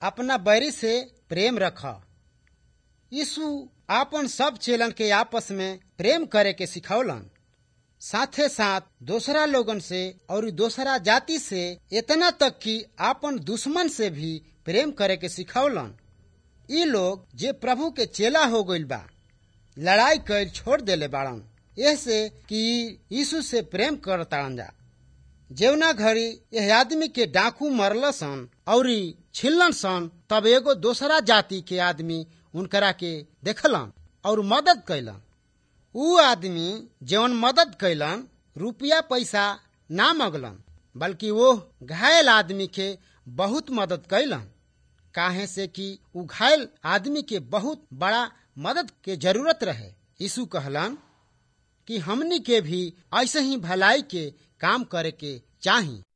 अपना बैरी से प्रेम रख यीशु आपन सब चेलन के आपस में प्रेम करे के सिखौलन साथे साथ दूसरा लोगन से और दूसरा जाति से इतना तक कि आपन दुश्मन से भी प्रेम करे के सिखौलन ई लोग जे प्रभु के चेला हो गइल बा लड़ाई कर छोड़ देले बाड़न ऐसे कि यीशु से प्रेम करताड़न जा जेवना घड़ी यह आदमी के डाकू मरल सन और छिलन सन तब एगो दूसरा जाति के आदमी उनकरा के देखलन और मदद कैलन ऊ आदमी जौन मदद कैलन रुपया पैसा ना मगलन बल्कि वो घायल आदमी के बहुत मदद कैलन काहे से कि ऊ घायल आदमी के बहुत बड़ा मदद के जरूरत रहे यीशु कहलन कि हमनी के भी ऐसे ही भलाई के काम करे के चाही